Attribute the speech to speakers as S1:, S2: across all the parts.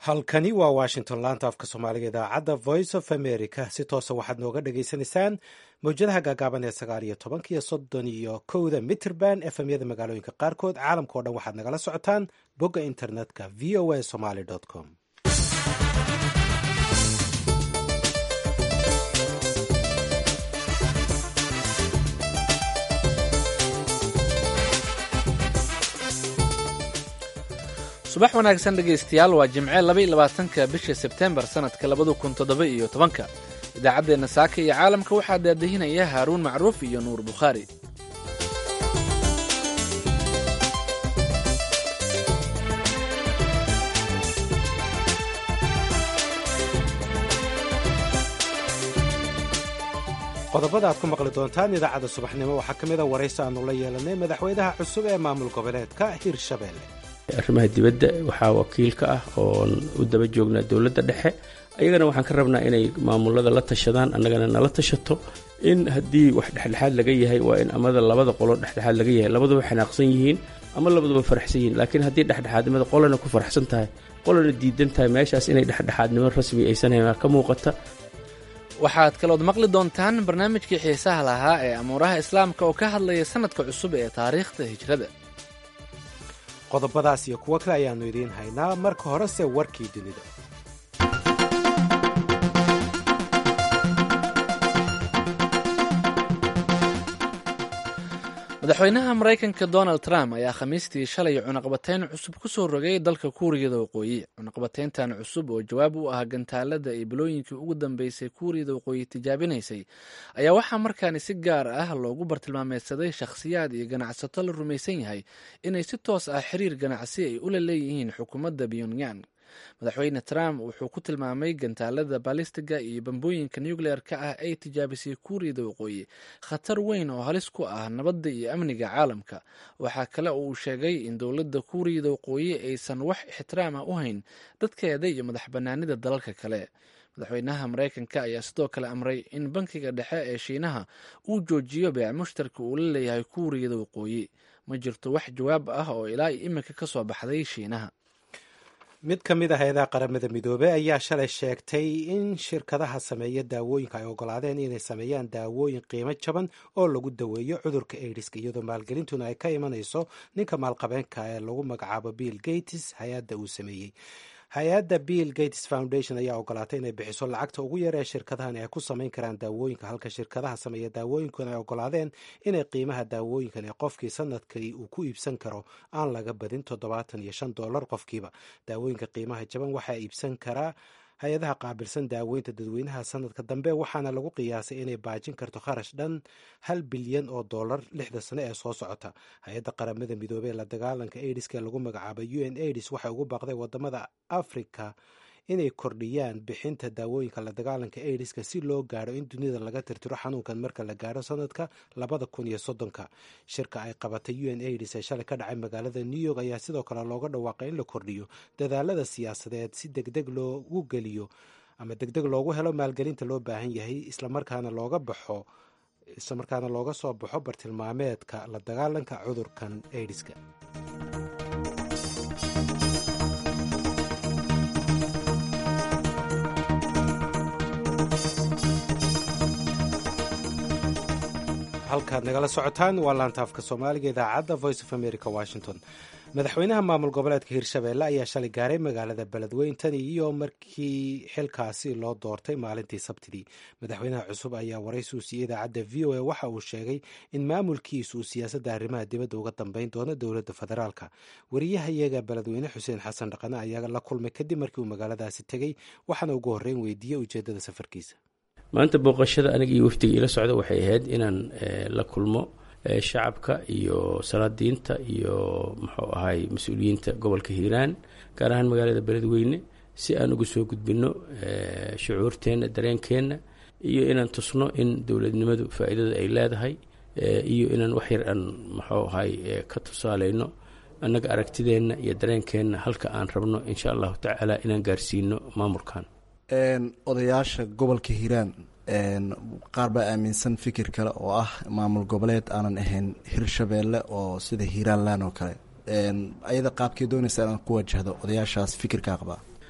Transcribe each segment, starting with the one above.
S1: halkani waa washington laanta afka soomaaliga idaacadda voice of america si toosa waxaad nooga dhagaysanaysaan mawjadaha gaagaaban ee sagaal iyo tobanka iyo soddon iyo kowda mitrband efemyada magaalooyinka qaarkood caalamka o dhan waxaad nagala socotaan bogga internetka v o a somaly com
S2: subax wanaagsan dhegaystayaal waa jimce laba iyo labaatanka bisha sebtembar sannadka labada kun toddoba iyo tobanka idaacaddeenna saaka iyo caalamka waxaa daadahinaya haaruun macruuf iyo nuur bukhaari
S1: qodobada aad ku maqli doontaan idaacadda subaxnimo waxaa ka mid a waraysi aanu la yeelanay madaxweynaha cusub ee maamul goboleedka hirshabelle
S3: arrimaha dibadda waxaa wakiilka ah oon u daba joognaa dowladda dhexe ayagana waxaan ka rabnaa inay maamulada la tashadaan annagana nala tashato in haddii wax dhexdhexaad laga yahay waa in amada labada qolo dhexdhexaad laga yahay labaduba xanaaqsan yihiin ama labaduba faraxsan yihiin laakiin haddii dhexdhexaadnimada qolana ku faraxsan tahay qolana diidan tahay meeshaas inay dhexdhexaadnimo rasmi aysan hayn ka muuqata
S2: waxaad kalood maqli doontaan barnaamijkii xiisaha lahaa ee amuuraha islaamka oo ka hadlaya sannadka cusub ee taariikhda hijrada
S1: qodobadaas iyo kuwo kale ayaannu idiin haynaa marka horese warkii dunida
S2: madaxweynaha maraykanka donald trump ayaa khamiistii shalay cunaqbatayn cusub ku soo rogay dalka kuuriyada waqooyi cunaqbatayntan cusub oo jawaab u ah gantaalada ay bilooyinkii ugu dambeysay kuuriyada waqooyi tijaabinaysay ayaa waxaa markaani si gaar ah loogu bartilmaameysaday shakhsiyaad iyo ganacsato la rumaysan yahay inay si toos ah xiriir ganacsi ay ula leeyihiin xukuumadda pyongyang madaxweyne trump wuxuu ku tilmaamay gantaalada balistiga iyo bambooyinka nucleer-ka ah ay tijaabisay kuuriyada waqooyi khatar weyn oo halis ku ah nabadda iyo amniga caalamka waxaa kale oo uu sheegay in dowladda kuuriyada waqooyi aysan wax ixtiraam ah u hayn dadkeeda iyo madax banaanida dalalka kale madaxweynaha maraykanka ayaa sidoo kale amray in bankiga dhexe ee shiinaha uu joojiyo beec mushtarka uu la leeyahay kuuriyada waqooyi ma jirto wax jawaab ah oo ilaa iminka ka soo baxday shiinaha
S1: mid ka mid ah hay-adaha qaramada midoobey ayaa shalay sheegtay in shirkadaha sameeya daawooyinka ay ogolaadeen inay sameeyaan daawooyin qiimo jaban oo lagu daweeyo cudurka aidiska iyadoo maalgelintuna ay ka imanayso ninka maalqabeenka ee lagu magacaabo bill gates hay-adda uu sameeyey hay-adda bill gates foundation ayaa ogolaatay inay bixiso lacagta ugu yar ee shirkadahan ay ku samayn karaan daawooyinka halka shirkadaha sameeya daawooyinkuna ay ogolaadeen inay qiimaha daawooyinkan ee qofkii sanadkii uu ku iibsan karo aan laga badin toddobaatan iyo shan dollar qofkiiba daawooyinka qiimaha jaban waxaa iibsan karaa hay-adaha qaabilsan daaweynta dadweynaha sanadka dambe waxaana lagu qiyaasay inay baajin karto kharash dhan hal bilyan oo dollar lixda sane ee soo socota hay-adda qaramada midoobey ee la dagaalanka aidiska ee lagu magacaabay u n aids waxay ugu baaqday wadamada africa inay kordhiyaan bixinta daawooyinka la dagaalanka aidiska si loo gaaro in dunida laga tirtiro xanuunkan marka la gaaro sanadka labada kun iyo soddonka shirka ay qabatay u n aids ee shalay ka dhacay magaalada new york ayaa sidoo kale looga dhawaaqay in la kordhiyo dadaalada siyaasadeed si degdeg loogu geliyo ama degdeg loogu helo maalgelinta loo baahan yahay islamarkaana looga baxo islamarkaana looga soo baxo bartilmaameedka la dagaalanka cudurkan aidiska halkaad nagala socotaan waa laantaafka soomaaliga idaacadda voice of america washington madaxweynaha maamul goboleedka hirshabelle ayaa shalay gaaray magaalada beledweyntan iyo markii xilkaasi loo doortay maalintii sabtidii madaxweynaha cusub ayaa waraysi u siiyey idaacadda v o a waxa uu sheegay in maamulkiisu uu siyaasadda arrimaha dibadda uga dambeyn doono dowladda federaalka wariyahayaga beledweyne xuseen xasan dhaqane ayaa la kulmay kadib markii uu magaaladaasi tegey waxaana ugu horreyn weydiiyey ujeeddada safarkiisa
S3: maanta booqashada aniga iyo wafdiga ila socda waxay ahayd inaan la kulmo shacabka iyo salaadiinta iyo muxuu ahay mas-uuliyiinta gobolka hiiraan gaar ahaan magaalada beledweyne si aan uga soo gudbino shucuurteenna dareenkeenna iyo inaan tusno in dowladnimadu faa'iidada ay leedahay iyo inaan wax yar aan muxuu ahay ka tusaaleyno annaga aragtideenna iyo dareenkeenna halka aan rabno insha allahu tacaala inaan gaarsiino maamulkan
S4: odayaasha gobolka hiiraan qaar baa aaminsan fikir kale oo ah maamul goboleed aanan ahayn hirshabeelle oo sida hiiraanlan oo kale ayada qaabkay doonaysa inaan ku wajahdo odayaashaas fikirkaa qabaa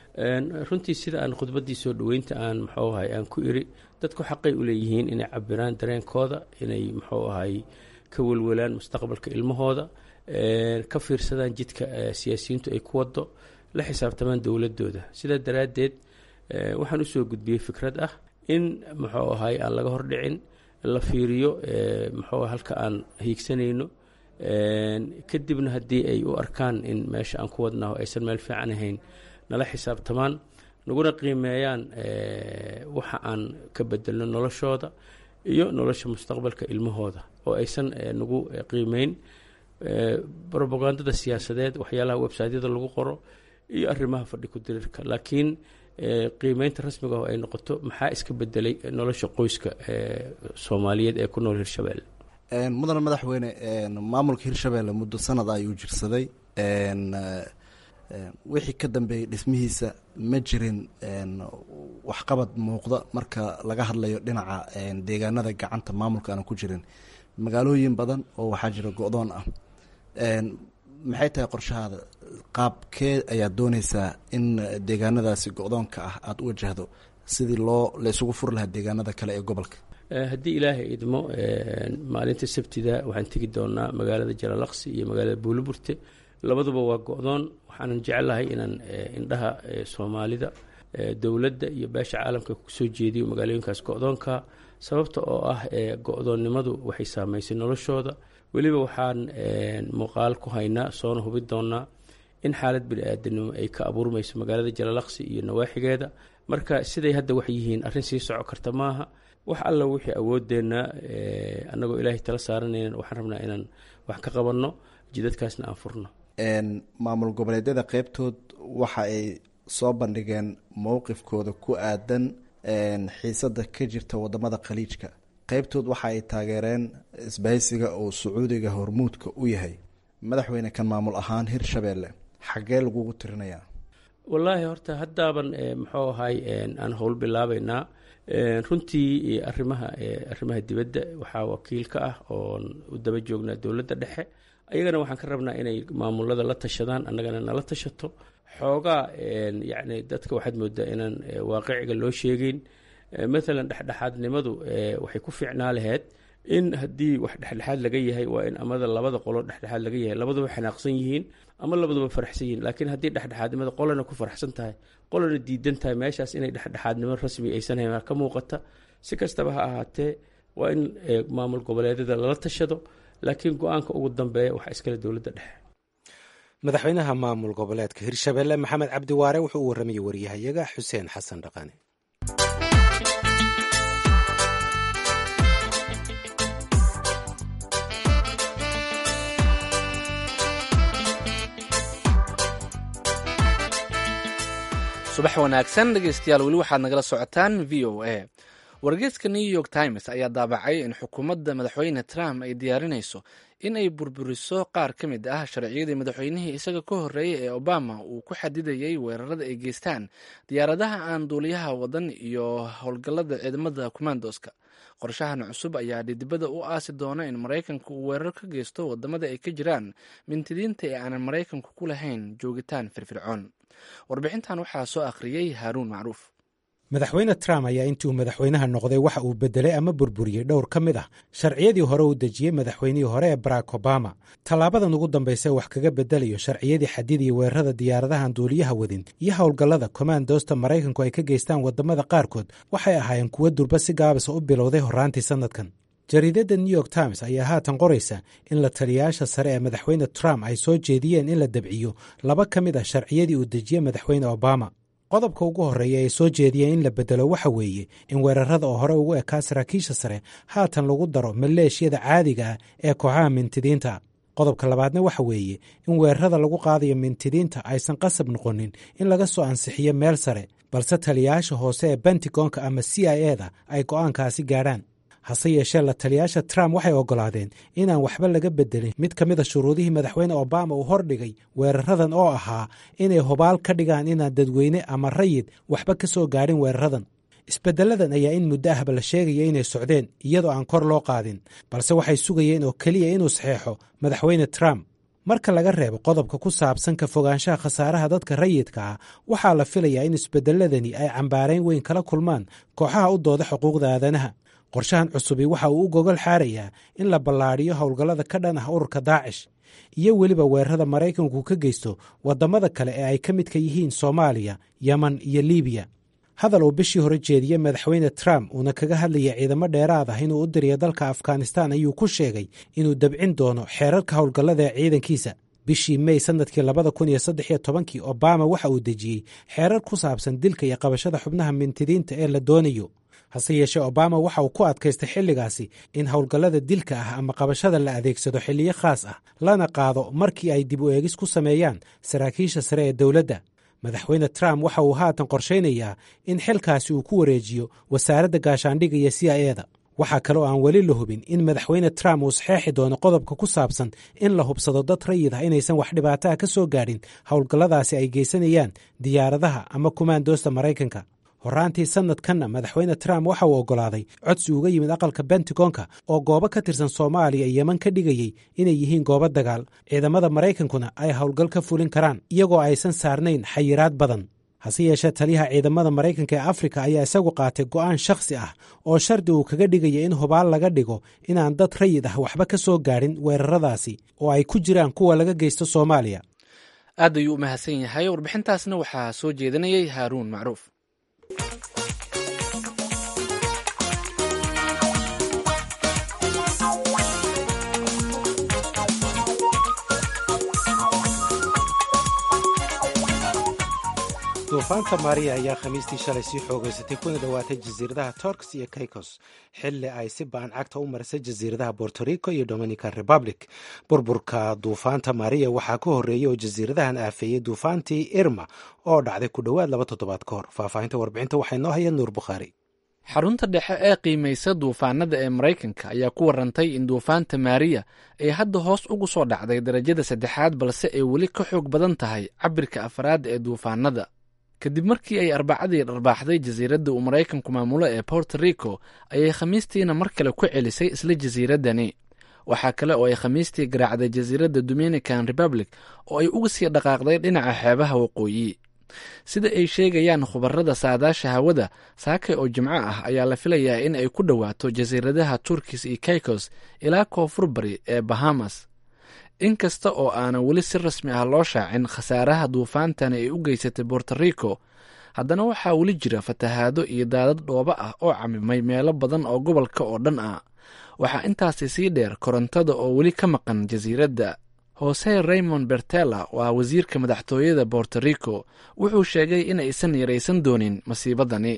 S3: runtii sida aan khudbaddii soo dhoweynta aan muxuu ahay aan ku iri dadku xaqay u leeyihiin inay cabiraan dareenkooda inay muxuu ahay ka welwelaan mustaqbalka ilmahooda ka fiirsadaan jidka siyaasiyiintu ay ku wado la xisaabtamaan dowladooda sidaa daraaddeed waxaan usoo gudbiyey fikrad ah in muxuu ahay aan laga hordhicin la fiiriyo muxuu halka aan hiigsanayno kadibna haddii ay u arkaan in meesha aan ku wadnaho aysan meel fiican ahayn nala xisaabtamaan naguna qiimeeyaan waxa aan ka bedelno noloshooda iyo nolosha mustaqbalka ilmahooda oo aysan nagu qiimeyn robagandada siyaasadeed waxyaalaha websiteyada lagu qoro iyo arrimaha fadhi ku diriirka laakiin qiimeynta rasmiga oo ay noqoto maxaa iska bedelay nolosha qoyska soomaaliyeed ee ku nool hirshabelle
S4: mudane madaxweyne maamulka hirshabelle muddo sanad ayuu jirsaday wixii ka dambeeyey dhismihiisa ma jirin waxqabad muuqda marka laga hadlayo dhinaca deegaanada gacanta maamulka aan ku jirin magaalooyin badan oo waxaa jira go-doon ah maxay tahay qorshahaada qaabkee ayaad dooneysaa in deegaanadaasi go-doonka ah aada u wajahdo sidii loo la isugu furi lahaa deegaanada kale ee gobolka
S3: haddii ilaahay idmo maalinta sabtida waxaan tegi doonaa magaalada jalalaqsi iyo magaalada buuliburte labaduba waa go-doon waxaanan jecelahay inaan indhaha soomaalida dowladda iyo beesha caalamka kusoo jeediyo magaalooyinkaas go-doonka sababta oo ah go-doonnimadu waxay saameysay noloshooda weliba waxaan muuqaal ku haynaa soona hubi doonaa in xaalad bini-aadanimo ay ka abuurmayso magaalada jalalaqsi iyo nawaaxigeeda marka siday hadda wax yihiin arrin sii soco karta maaha wax alla wixii awoodeenna annagoo ilaahay tala saaranayna waxaan rabnaa inaan wax ka qabanno jidadkaasna aan furno
S4: maamul goboleedyada qeybtood waxa ay soo bandhigeen mowqifkooda ku aadan xiisada ka jirta wadamada khaliijka qeybtood waxa ay taageereen isbahaysiga oo sacuudiga hormuudka u yahay madaxweyne kan maamul ahaan hirshabelle xaggee lagugu tirinayaa
S3: wallaahi horta haddaaban muxuu ahay aan howl bilaabeynaa runtii arrimaha arrimaha dibadda waxaa wakiil ka ah oon u daba joognaa dowladda dhexe ayagana waxaan ka rabnaa inay maamulada la tashadaan annagana nala tashato xoogaa yacni dadka waxaad moodaa inaan waaqiciga loo sheegeyn maalan dhexdhexaadnimadu waxay ku fiicnaa laheyd in haddii wax dhexdhexaad laga yahay waa in amada labada qolo dhexdhexaad laga yahay labaduba xanaaqsan yihiin ama labaduba faraxsan yihiin laakiin haddii dhexdhexaadnimada qolana ku faraxsan tahay qolana diidan tahay meeshaas inay dhexdhexaadnimo rasmi aysan hayn ka muuqata si kastaba ha ahaatee waa in maamul goboleedyada lala tashado laakiin go-aanka ugu dambeeya waxaa iskale dowladda dhexe
S1: madaxweynaha maamul goboleedka hirshabelle maxamed cabdi waare wuxuu u warramayay waryahayaga xuseen xasan dhaqane
S2: subax wanaagsan dhegeystayaal weli waxaad nagala socotaan v o a wargeyska new york times ayaa daabacay in xukuumadda madaxweyne trump ay diyaarinayso in ay burburiso qaar ka mid ah sharciyadii madaxweynihii isaga ka horreeyay ee obama uu ku xadidayay weerarada ay geystaan diyaaradaha aan duuliyaha wadan iyo howlgallada ciidamada commandoska qorshahan cusub ayaa dhidibada u aasi doona in maraykanku uu weerar ka geysto wadamada ay ka jiraan mintidiinta ee aanan maraykanku ku lahayn joogitaan firfircoon warbixintan waxaa soo akhriyey haaruun macruuf
S1: madaxweyne trump ayaa intii uu madaxweynaha noqday waxa uu bedelay ama burburiyey dhowr ka mid ah sharciyadii hore uu dejiyey madaxweynihii hore ee barack obama tallaabadan ugu dambaysa wax kaga bedelayo sharciyadii xadidii weerarada diyaaradahan duuliyaha wadin iyo howlgallada kommandosta maraykanku ay ka geystaan wadamada qaarkood waxay ahaayeen kuwo durba si gaabisa u bilowday horraantii sannadkan jariidadda new york times ayaa haatan qoraysa in la taliyayaasha sare ee madaxweyne trump ay soo jeediyeen in la dabciyo laba ka mid ah sharciyadii uu dejiyey madaxweyne obama qodobka ugu horreeya ay soo jeediyeen in la bedelo waxa weeye in weerarada oo hore ugu ekaa saraakiisha sare haatan lagu daro maleeshiyada caadiga ah ee kooxaha mintidiinta qodobka labaadna waxa weeye in weerarada lagu qaadayo mintidiinta aysan qasab noqonin in laga soo ansixiyo meel sare balse taliyayaasha hoose ee bentigonka ama c i eda ay go'aankaasi gaadhaan hase yeeshee la taliyayaasha trump waxay oggolaadeen inaan waxba laga bedelin mid ka mid a shuruudihii madaxweyne obama uu hordhigay weeraradan oo ahaa inay hubaal ka dhigaan inaan dadweyne ama rayid waxba ka soo gaadhin weeraradan isbeddeladan ayaa in muddo ahba la sheegaya inay socdeen iyadoo aan kor loo qaadin balse waxay sugayeen oo keliya inuu saxeexo madaxweyne trump marka laga reebo qodobka ku saabsan ka fogaanshaha khasaaraha dadka rayidka ah waxaa la filayaa in isbeddeladani ay cambaarayn weyn kala kulmaan kooxaha u dooda xuquuqda aadanaha qorshahan cusubi waxa uu u gogol xaarayaa in la ballaadhiyo howlgallada ka dhan ah ururka daacish iyo weliba weerarada maraykanku ka geysto waddamada kale ee ay ka midka yihiin soomaaliya yeman iyo liibiya hadal uu bishii hore jeediyey madaxweyne trump uuna kaga hadlaya ciidamo dheeraad ah inuu u diriyo dalka afghanistan ayuu ku sheegay inuu dabcin doono xeerarka howlgallada ee ciidankiisa bishii mey sannadkii labada kun iyo saddex iyo tobankii obama waxa uu dejiyey xeerar ku saabsan dilka iyo qabashada xubnaha mintidiinta ee la doonayo hase yeeshee obama waxa uu ku adkaystay xilligaasi in howlgallada dilka ah ama qabashada la adeegsado xilliyo khaas ah lana qaado markii ay dib u eegis ku sameeyaan saraakiisha sare ee dowladda madaxweyne trump waxa uu haatan qorshaynayaa in xilkaasi uu ku wareejiyo wasaaradda gaashaandhigga iyo c i eda waxaa kale oo aan weli la hubin in madaxweyne trump uu saxeexi doono qodobka ku saabsan in la hubsado dad rayid ah inaysan wax dhibaataha ka soo gaadhin howlgalladaasi ay geysanayaan diyaaradaha ama kumaandoosta maraykanka horraantii sannadkanna madaxweyne trump waxa uu oggolaaday codsi uga yimid aqalka bentagonka oo goobo ka tirsan soomaaliya iyo yeman ka dhigayey inay yihiin goobo dagaal ciidamada maraykankuna ay howlgal ka fulin karaan iyagoo aysan saarnayn xayiraad badan hase yeeshee taliyaha ciidamada maraykanka ee afrika ayaa isagu qaatay go'aan shakhsi ah oo shardi uu kaga dhigaya in hubaal laga dhigo inaan dad rayid ah waxba ka soo gaadhin weeraradaasi oo ay ku jiraan kuwa laga geysto soomaaliya
S2: aad ayuu u mahadsan yahay warbixintaasna waxaa soo jeedinayay haaruun macruuf
S1: duufaanta maariya ayaa khamiistii shalay sii xoogeysatay kuna dhowaatay jasiiradaha torks iyo caicos xilli ay si ba-an cagta u marisay jasiiradaha borto rico iyo dominican republic burburka duufaanta maariya waxaa ka horreeyey oo jasiiradahan aafeeyey duufaantii irma oo dhacday ku dhowaad laba toddobaad ka hor faahfaahinta warbixinta waxay noo hayeen nuur bukhaari
S2: xarunta dhexe ee qiimaysa duufaanada ee maraykanka ayaa ku warantay in duufaanta maariya ay hadda hoos ugu soo dhacday darajada saddexaad balse ay weli ka xoog badan tahay cabirka afraad ee duufaanada kadib markii ay arbacadii dharbaaxday jasiiradda uu maraykanku maamulo ee borto rico ayay khamiistiina mar kale ku celisay isla jasiiraddani waxaa kale oo ay khamiistii garaacday jasiiradda dominican republic oo ay uga sii dhaqaaqday dhinaca xeebaha waqooyi sida ay sheegayaan khubarada saadaasha hawada saakay oo jimco ah ayaa la filayaa in ay ku dhowaato jasiiradaha turkis iyo caicos ilaa koonfur bari ee bahamas inkasta oo aanan weli si rasmi ah loo shaacin khasaaraha duufaantani ay u geysatay borto rico haddana waxaa weli jira fatahaado iyo daadad dhoobo ah oo camimay meelo badan oo gobolka oo dhan ah waxaa intaasi sii dheer korontada oo weli ka maqan jasiiradda hose raymond bertella waa wasiirka madaxtooyada borto rico wuxuu sheegay in aysan yaraysan doonin masiibadani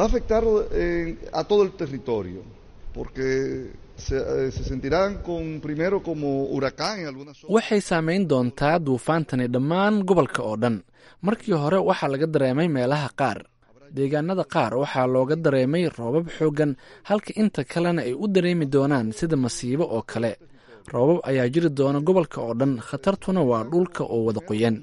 S2: waxay saameyn doontaa duufaantani dhammaan gobolka oo dhan markii hore waxaa laga dareemay meelaha qaar deegaanada qaar waxaa looga dareemay roobab xooggan halka inta kalena ay u dareemi doonaan sida masiibo oo kale roobab ayaa jiri doona gobolka oo dhan khatartuna waa dhulka oo wada qoyan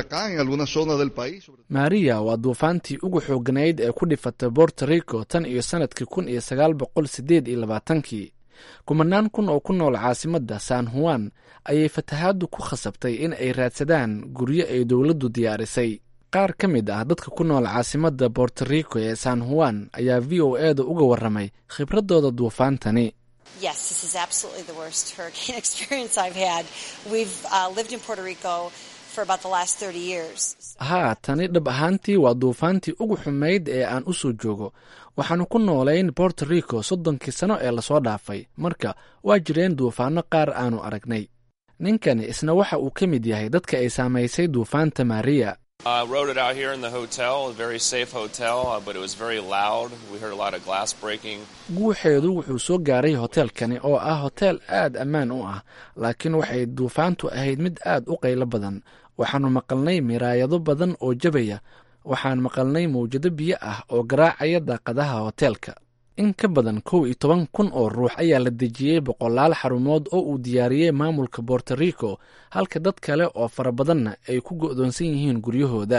S2: maariya waa duufaantii ugu xooganayd ee ku dhifatay borto rico tan iyo sannadkii kun iyo sagaal boqol sideed iyo labaatankii kumanaan kun oo ku nool caasimadda san huwan ayay fatahaaddu ku khasabtay in ay raadsadaan guryo ay dowladdu diyaarisay qaar ka mid ah dadka ku nool caasimadda borto rico ee san huwan ayaa v o e da uga warramay khibradooda duufaantani
S5: Yes, this is absolutely the worst hurricane experience I've had. We've uh, lived in Puerto Rico for about the last 30 years.
S2: haa tani dhab ahaantii waa duufaantii ugu xumayd ee aan u soo joogo waxaannu ku noolayn borto rico soddonkii sano ee lasoo dhaafay marka waa jireen duufaanno qaar aanu aragnay ninkani isna waxa uu ka mid yahay dadka ay saamaysay duufaanta maariya
S6: I rode it out here in the hotel, a very safe hotel, uh, but it was very loud. We heard a lot of glass breaking.
S2: guuxeedu wuxuu soo gaaray hoteelkani oo ah hoteel aad ammaan u ah laakiin waxay duufaantu ahayd mid aad u qaylo badan waxaannu maqalnay miraayado badan oo jabaya waxaan maqalnay mawjado biyo ah oo garaacaya daaqadaha hoteelka in ka badan kow iyo toban kun oo ruux ayaa la dejiyey boqolaal xarumood oo uu diyaariyey maamulka borto rico halka dad kale oo fara badanna ay ku go'doonsan yihiin guryahooda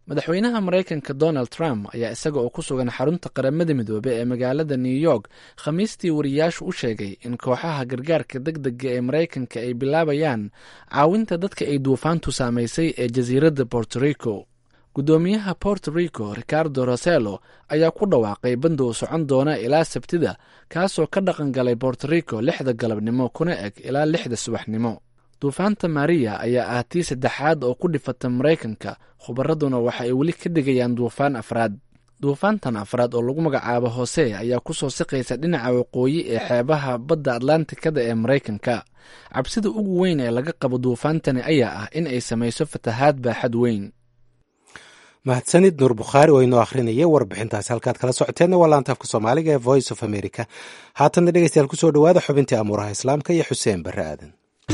S2: madaxweynaha maraykanka donald trump ayaa isaga oo ku sugan xarunta qaramada midoobe ee magaalada new york khamiistii wariyaashu u sheegay in kooxaha gargaarka deg dega ee maraykanka ay bilaabayaan caawinta dadka ay duufaantu saamaysay ee jasiiradda borto rico guddoomiyaha borto rico ricardo roselo ayaa ku dhawaaqay bandow socon doona ilaa sabtida kaasoo ka dhaqan galay borto rico lixda galabnimo kuna eg ilaa lixda subaxnimo duufaanta maria ayaa ah tii saddexaad oo ku dhifata maraykanka khubaraduna waxa ay weli ka digayaan duufaan afraad duufaantan afraad oo lagu magacaabo hoose ayaa kusoo siqaysa dhinaca waqooyi ee xeebaha badda atlantikada ee maraykanka cabsida ugu weyn ee laga qabo duufaantani ayaa ah in ay samayso fatahaad baaxad weyn
S1: mahadsanid nuur bukhaari oo inoo akhrinaya warbixintaasi halkaad kala socoteenna waa laantaafka soomaaliga ee voice of america haatanna dhegeystayaal kusoo dhawaada xubintii amuuraha islaamka iyo xuseen barre aadan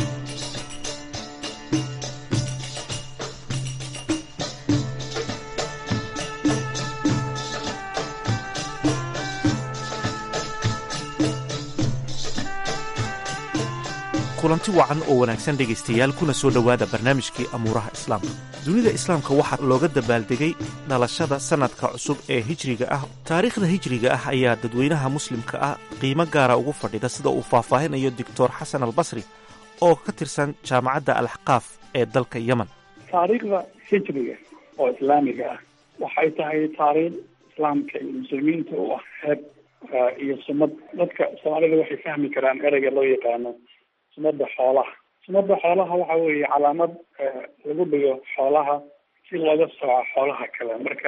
S7: kulanti wacan oo wanaagsan dhegaystayaal kuna soo dhowaada barnaamijkii amuuraha islaamka dunida islaamka waxaa looga dabaaldegay dhalashada sannadka cusub ee hijriga ah taariikhda hijriga ah ayaa dadweynaha muslimka ah qiimo gaara ugu fadhida sida uu faahfaahinayo doctor xasan albasri oo ka tirsan jaamacadda alaxqaaf ee dalka yemen
S8: taariikhda hijriga oo islaamiga ah waxay tahay taariikh islaamka iyo muslimiinta u ah heeb iyo sumad dadka soomaalida waxay fahmi karaan ereyga loo yaqaano sumada xoolaha sumada xoolaha waxa weeye calaamad lagu dhigo xoolaha si looga sooco xoolaha kale marka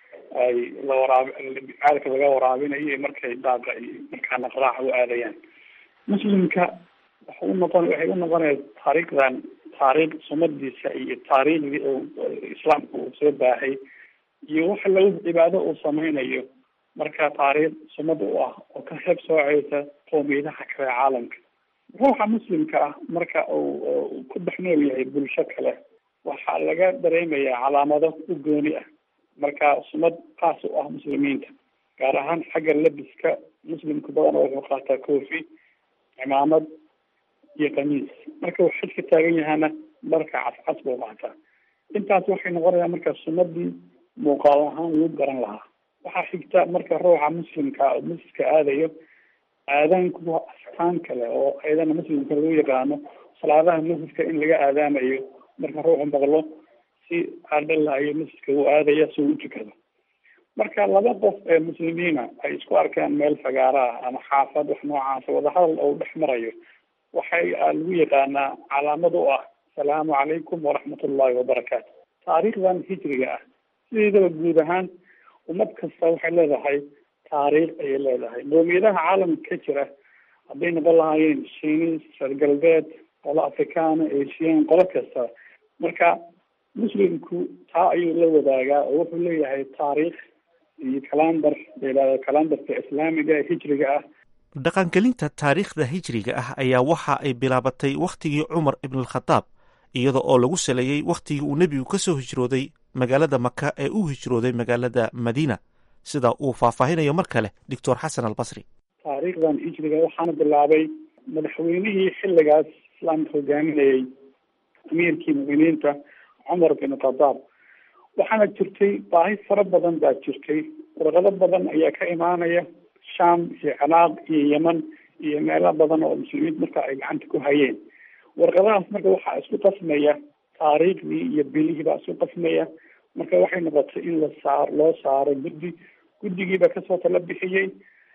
S8: ay la waraab caalka laga waraabinayo iyo markay daaqa iyo markaana qaraaxa u aadayaan muslimka waxa u noqon waxay u noqonaya taariikhdan taariikh sumadiisa iyo taariikhdii oo islaamka uu soo baahay iyo waxa lagu cibaado uu sameynayo marka taariikh sumad u ah oo ka heeb sooceysa qoomiyadaha kale caalamka ruuxa muslimka ah marka uu ku dhex nool yahay bulsho kale waxaa laga dareemayaa calaamado u gooni ah marka sumad qaas u ah muslimiinta gaar ahaan xagga labiska muslimka badan wuxuu qaataa koofi cimaamad iyo kamiis marka uu xaj ka taagan yahana dharka cascas buu qaataa intaas waxay noqonayaa marka sumadii muuqaal ahaan lagu garan lahaa waxaa xigta marka ruuxa muslimka oo masjidka aadayo aadaanku waa astaan kale oo ayadana muslimka lagu yaqaano salaadaha masjidka in laga aadaamayo marka ruuxu maqlo si adhalayo masjidka uu aadaya si uu u tukado marka laba qof ee muslimiina ay isku arkaan meel fagaara ah ama xaafad wax noocaasa wadahadal oo dhex marayo waxay lagu yaqaanaa calaamad u ah asalaamu calaykum waraxmatullahi wabarakaatu taariikhdan hijriga ah sideedaba guud ahaan ummad kasta waxay leedahay taariikh ayay leedahay qoomiyadaha caalamka ka jira hadday noqon lahaayeen shiinis reer galbeed qolo afrikaana asian qolo kasta marka muslimku taa ayuu la wadaagaa oo wuxuu leeyahay taariikh iyo kalandar layihahdo kalandarka islaamiga hijriga ah
S7: dhaqangelinta taariikhda hijriga ah ayaa waxa ay bilaabatay wakhtigii cumar ibnalkhadaab iyada oo lagu saleeyey wakhtigii uu nebigu ka soo hijrooday magaalada maka ee uu hijrooday magaalada madiina sida uu faahfaahinayo mar kale doctor xasan albasri
S8: taariikhdan hijriga waxaana bilaabay madaxweynihii xilligaas islaamka hogaaminayay amiirkii mu'miniinta cumar bin khadaab waxaana jirtay baahi fara badan baa jirtay warqado badan ayaa ka imaanaya sham iyo ciraaq iyo yeman iyo meelo badan oo muslimiinta marka ay gacanta ku hayeen warqadahaas marka waxaa isku qasmaya taariikhdii iyo bilihii baa isku qasmaya marka waxay noqotay in la saar loo saaro guddi guddigiiba kasoo tala bixiyey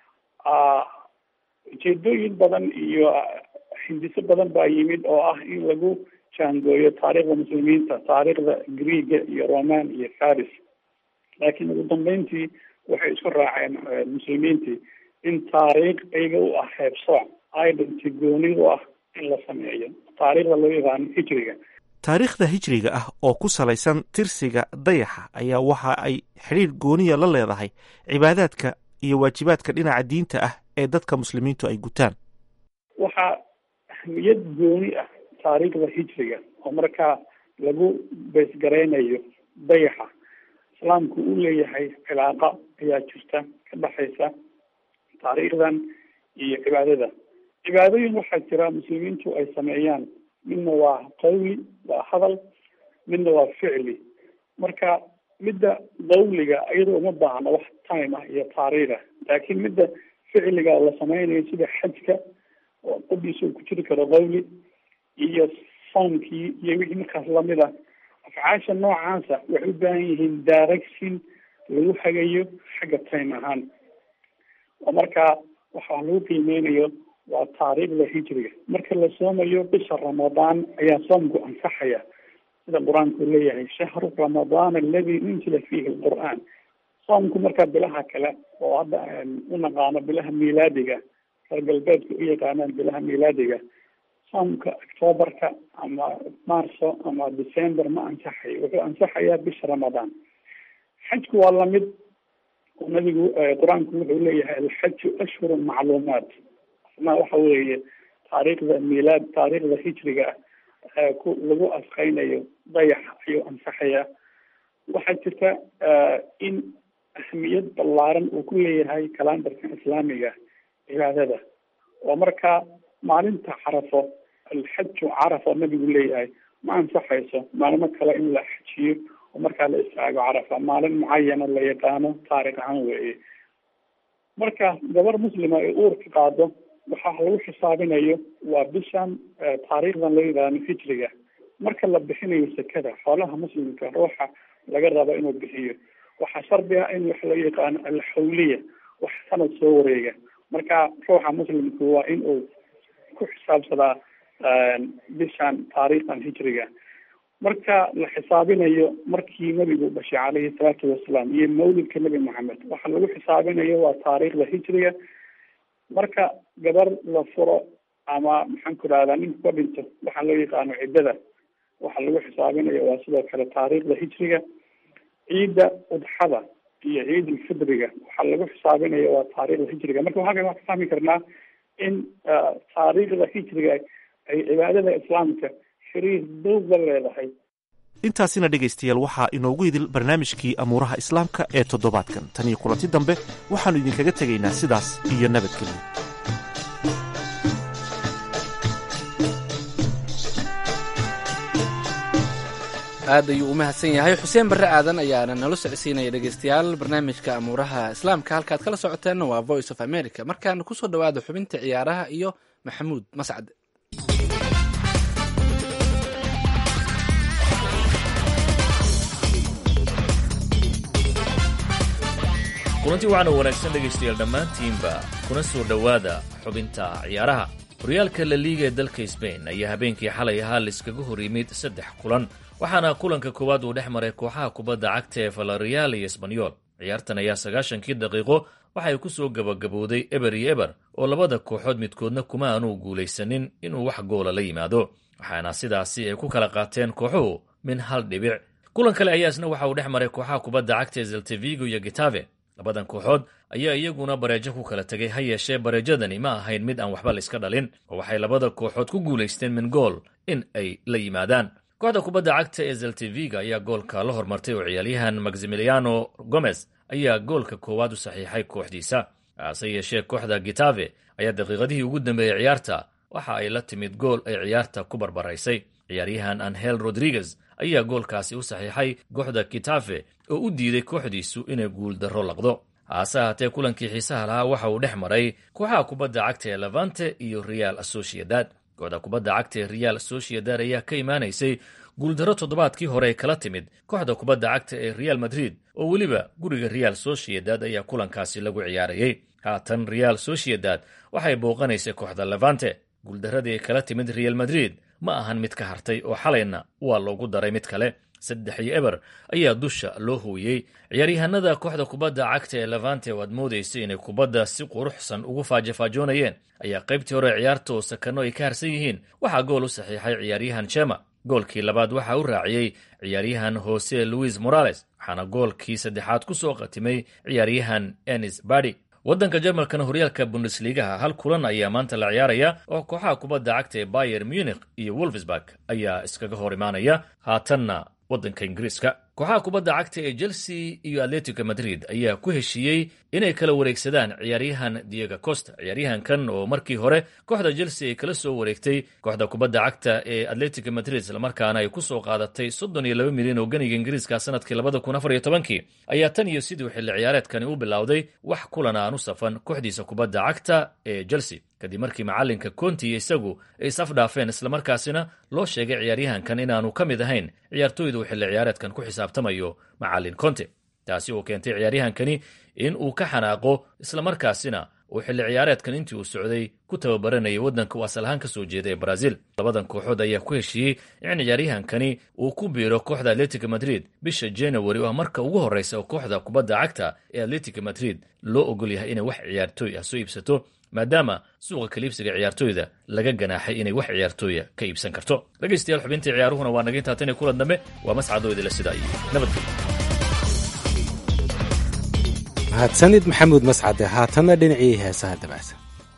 S8: ujeedooyin badan iyo hindiso badan baa yimid oo ah in lagu jaangooyo taariikhda muslimiinta taariikhda greega iyo roman iyo faris laakiin ugu dambeyntii waxay isku raaceen muslimiintii in taariikh iyaga u ah heebsooc identity gooni u ah in la sameeyo taariikhda loo yaqaano hijriga
S7: taariikhda hijriga ah oo ku salaysan tirsiga dayaxa ayaa waxa ay xidhiir gooniya la leedahay cibaadaadka iyo waajibaadka dhinaca diinta ah ee dadka muslimiintu ay gutaan
S8: waxaa ahmiyad gooni ah taariikhda hijriga oo markaa lagu beysgaraynayo dayaxa islaamku uu leeyahay cilaaqa ayaa jirta ka dhexaysa taariikhdan iyo cibaadada cibaadooyin waxaa jira muslimiintu ay sameeyaan midna waa qawli waa hadal midna waa ficli marka midda qawliga iyadoo uma baahna wax time ah iyo taariikh ah laakiin midda ficliga la sameynayo sida xajka oo qodiisa uu ku jiri karo qawli iyo soomkii iyo wixii markaas lamid ah afcaasha noocaasa waxay u baahan yihiin direction lagu hagayo xagga time ahaan oo markaa waxaa lagu qiimeynayo waa taariikhda hijriga marka la soomayo bisha ramadaan ayaa soomku ansaxaya sida qur-aanku leeyahay shahru ramadaan aladi unzila fiihi lqur'aan soomku markaa bilaha kale oo hadda u naqaano bilaha miilaadiga reer galbeedka u yaqaanaan bilaha miilaadiga soomka octoobarka ama marso ama december ma ansaxayo wuxuu ansaxayaa bisha ramadaan xajku waa lamid oo nabigu qur-aanku wuxuu leeyahay alxaju ashhuru macluumaat ma waxa weeye taariikhda miilaad taariikhda hijriga ah ku lagu asqeynayo dayax ayuu ansaxayaa waxaa jirta in ahmiyad ballaaran uu ku leeyahay kalandarka islaamiga cibaadada oo markaa maalinta carafo alxaju carafa nabigu leeyahay ma ansaxayso maalmo kale in la xajiyo oo markaa la istaago carafa maalin mucayana la yaqaano taarikh ahaan weeye marka gabar muslima ay uurka qaado waxaa lagu xisaabinayo waa bishan taariikhdan la yidhaahno hijriga marka la bixinayo sekada xoolaha muslimka ruuxa laga rabo inuu bixiyo waxaa shardi ah in wax la yaqaano alxawliya wax sanad soo wareega marka ruuxa muslimku waa in uu ku xisaabsadaa bishan taariikhdan hijriga marka la xisaabinayo markii nabigu dhashay caleyhi salaatu wasalaam iyo mawlidka nebi maxamed waxa lagu xisaabinayo waa taariikhda hijriga marka gabar la furo ama maxaan ku rahdaa ninku ka dhinto waxaa loo yaqaano ciddada waxa lagu xisaabinayo waa sidoo kale taariikhda hijriga ciidda udxada iyo ciid ulfidriga waxaa lagu xisaabinayo waa taariikhda hijriga marka halkan waxaan ka fahmi karnaa in taariikhda hijriga ay cibaadada islaamka xiriir dowg la leedahay
S7: intaasina dhegaystayaal waxaa inoogu idil barnaamijkii amuuraha islaamka ee toddobaadkan tan iyo kulanti dambe waxaannu idinkaga tegaynaa sidaas iyo nabadgelyo
S2: aad ayuu u mahadsan yahay xuseen barre aadan ayaana nala socodsiinaya dhegaystayaal barnaamijka amuuraha islaamka halkaad kala socoteenna waa voice of america markaana kusoo dhowaada xubinta ciyaaraha iyo maxamuud mascad
S9: kulanti waxaana wanaagsan dhegaystayaal dhammaantiinba kuna soo dhowaada xubinta ciyaaraha horyaalka la liiga ee dalka sbain ayaa habeenkii xalay ahaa laiskaga hor yimid saddex kulan waxaana kulanka koowaad uu dhex maray kooxaha kubadda cagta ee valerial iyo esbanyol ciyaartan ayaa sagaashankii daqiiqo waxay ku soo gabagabowday eber iyo eber oo labada kooxood midkoodna kuma aanuu guulaysanin inuu wax goola la yimaado waxaana sidaasi ay ku kala qaateen kooxuhu min hal dhibic kulan kale ayaa isna waxa uu dhex maray kooxaha kubadda cagta ee zeltevigo iyo gitave labadan kooxood ayaa iyaguna bareejo ku kala tegay ha yeeshee bareejadani ma ahayn mid aan waxba layska dhalin oo waxay labada kooxood ku guulaysteen min gool in ay la yimaadaan kooxda kubadda cagta ee zelteviga ayaa goolka la hormartay oo ciyaaryahan maximiliano gomez ayaa goolka koowaad u saxiixay kooxdiisa hase yeeshee kooxda gitave ayaa daqiiqadihii ugu dambeeyey ciyaarta waxa ay la timid gool ay ciyaarta ku barbaraysay ciyaaryahan anhel rodriguez ayaa goolkaasi u saxiixay kooxda gitafe oo u diiday kooxdiisu inay guuldarro laqdo haase ahaatee kulankii xiisaha lahaa waxa uu dhex maray kooxaha kubadda cagta ee levante iyo real associadad kooxda kubadda cagta ee real associadad ayaa ka imaanaysay guuldarro toddobaadkii hore ay kala timid kooxda kubadda cagta ee real madrid oo weliba guriga real sociedad ayaa kulankaasi lagu ciyaarayey haatan real sociedad waxay booqanaysay kooxda levante guuldarradii ay kala timid real madrid ma ahan mid ka hartay oo xalayna waa loogu daray mid kale saddex iyo eber ayaa dusha loo hooyey ciyaaryahanada kooxda kubadda cagta ee levante oo aad moodaysay inay kubadda si quruxsan ugu faajafaajoonayeen ayaa qaybtii hore ciyaarta oo sakanno ay ka harsan yihiin waxaa gool u saxiixay ciyaaryahan jema goolkii labaad waxaa u raaciyey ciyaaryahan hose louis morales waxaana goolkii saddexaad ku soo qatimay ciyaaryahan enis badi waddanka jarmalkana horyaalka bundesligaha hal kulan ayaa maanta la ciyaaraya oo kooxaha kubadda cagta ee bayer munich iyo wolfsburg ayaa iskaga hor imaanaya haatanna waddanka ingiriiska kooxaha kubadda cagta ee chelsea iyo atletico madrid ayaa ku heshiiyey inay kala wareegsadaan ciyaaryahan diego costa ciyaaryahankan oo markii hore kooxda chelsea ay kala soo wareegtay kooxda kubadda cagta ee atletico madrid islamarkaana ay ku soo qaadatay soddon iyo laba milyan oo ganiga ingiriiska sanadkii labada kun afar iyo tobankii ayaa tan iyo siduu xilli ciyaareedkani u bilowday wax kulan aan u safan kooxdiisa kubadda cagta ee chelsea kadib markii macalinka conti iyo isagu ay isafdhaafeen islamarkaasina loo sheegay ciyaaryahankan inaanu ka mid ahayn ciyaartooyda uu xilli ciyaareedkan ku xisaabtamayo macalin conte taasi oo keentay ciyaaryahankani in uu ka xanaaqo islamarkaasina uu xilli ciyaareedkan intii uu socday ku tababaranayay waddanka uu asal ahaan ka soo jeeda ee brazil labadan kooxood ayaa ku heshiiyey in ciyaaryahankani uu ku biiro kooxda atletico madrid bisha january oo ah marka ugu horreysa oo kooxda kubadda cagta ee atletico madrid loo ogol yahay inay wax ciyaartooy ah soo iibsato maadaama suuqa kaliibsiga ciyaartooyda laga ganaaxay inay wax ciyaartooya ka iibsan karto dhegaystayaal xubintii ciyaaruhuna waa naga intaa tan iyo kulan dambe waa mascadoo idila sidaa iyo nabadgelyo
S1: mahadsanid maxamuud mascade haatanna dhinacii heesaha dabacsan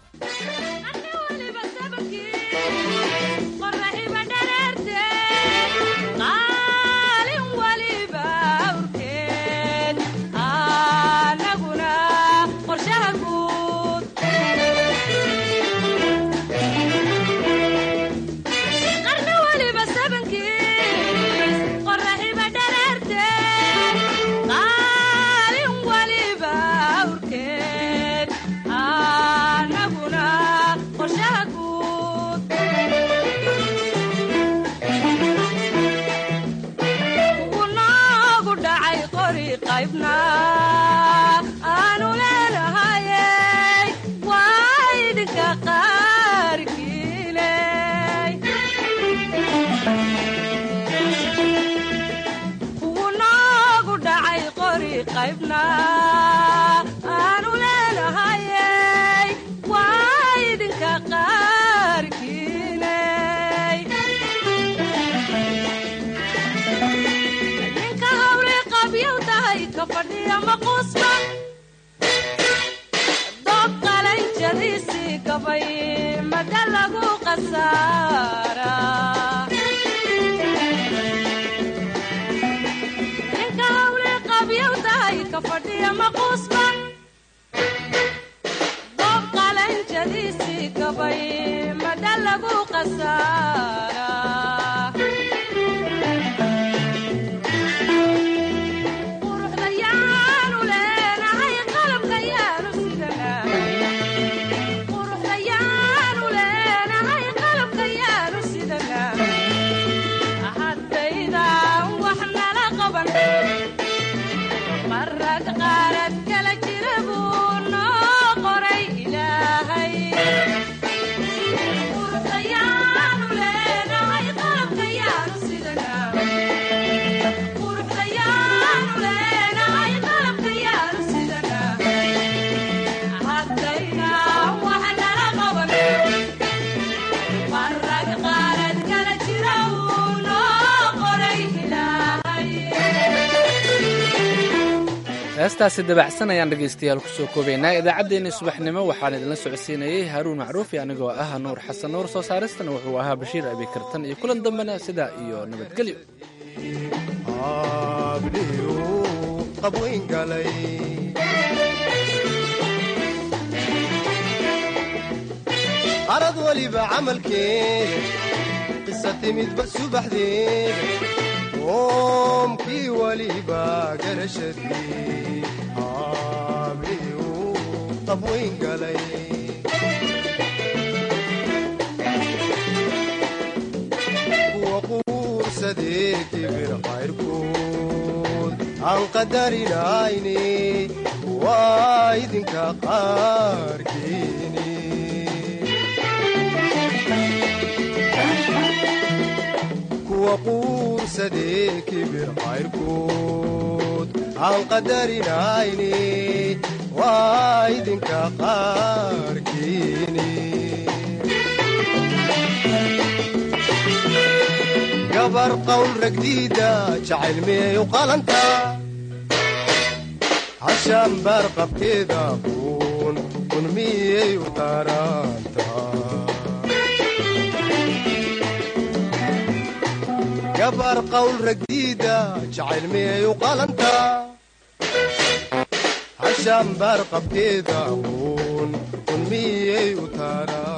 S2: heestaasi dabacsan ayaan dhegaystayaal kusoo koobaynaa idaacaddeenni subaxnimo waxaan idinla socodsiinayey haaruun macruufi anigoo ah nuur xasan nuur soo saaristana wuxuu ahaa bashiir abikartan iyo kulan dambena sidaa iyo nabadgelyo
S10: arad weliba camalkeeda qisa timidba subaxdeeda qoomkii weliba garashadii aabliyu qabwayn galay kuwa quursadee kibir qayrkood aan qadarinayne waa idinka qaarkiini kuwa quursadee kibir qayrkood aan qadarinayne waa idinka qaarkiini gabar qawl ragdiida jacayl miyay u qalantaa hashaan baar qabkeeda kuun kun miyay u qaaraantaa gabar qawl ragdiida jacayl miyay u qalantaa hashaan baar qabkeeda uun un miyay u taaraa